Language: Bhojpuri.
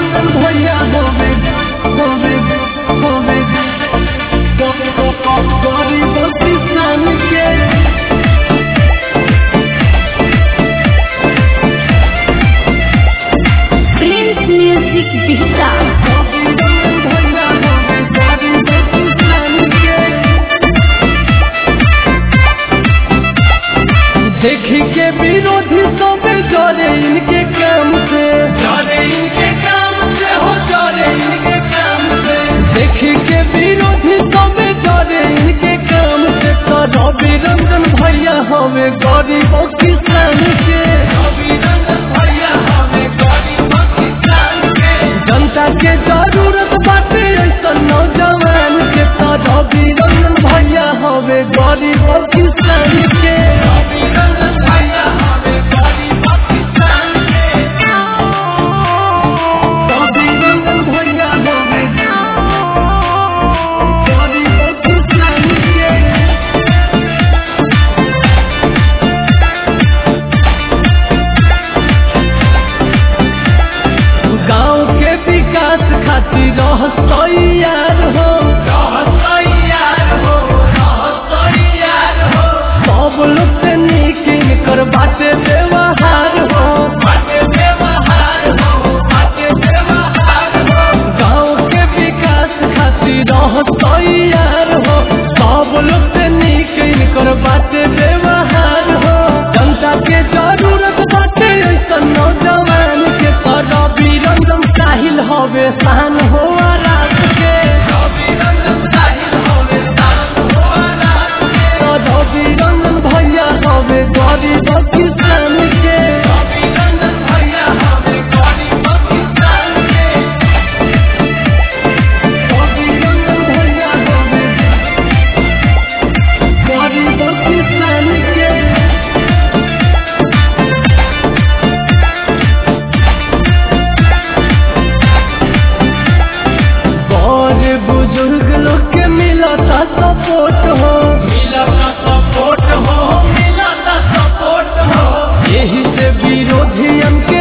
रंजन भैया होवे होवे होवे गरीब किसान के प्रिंस म्यूजिक बिहता देखी के विरोधी सब जरे इनके काम से जरे इनके काम से हो जरे इनके काम से देखी के विरोधी सब जरे इनके काम से तो रवि रंजन भैया हमें गरीब किसान के रवि रंजन भैया हमें गरीब किसान के जनता के जरूरत बाटे ऐसा नौजवान के तो रवि रंजन भैया हमें गरीब किसान के रवि रंजन भैया हमें गरीब किसान के रवि रंजन भैया हमें गरीब किसान के गांव के विकास खातिर रहसैयार हो रहसैयार हो रहसैयार हो सब लोग से नीक इनकर बाटे व्यवहार हो बाटे व्यवहार हो बाटे व्यवहार हो गांव के विकास खातिर रहसैयार हो सब लोग से नीक इनकर बाटे व्यवहार हो जनता के जरूरत बाटे ऐसा नौजवान के तरह रंजन साहिल हवे शान हो रात के रंजन साहिल हवे शान हो रात के रवि रंजन भैया हवे गरीब किसान के रवि रंजन भैया हवे गरीब किसान के रवि रंजन भैया हवे गरीब किसान के बड़े बुजुर्ग लोग के मिलता सपोर्ट हो मिलता सपोर्ट हो मिलता सपोर्ट हो यही से विरोधियन के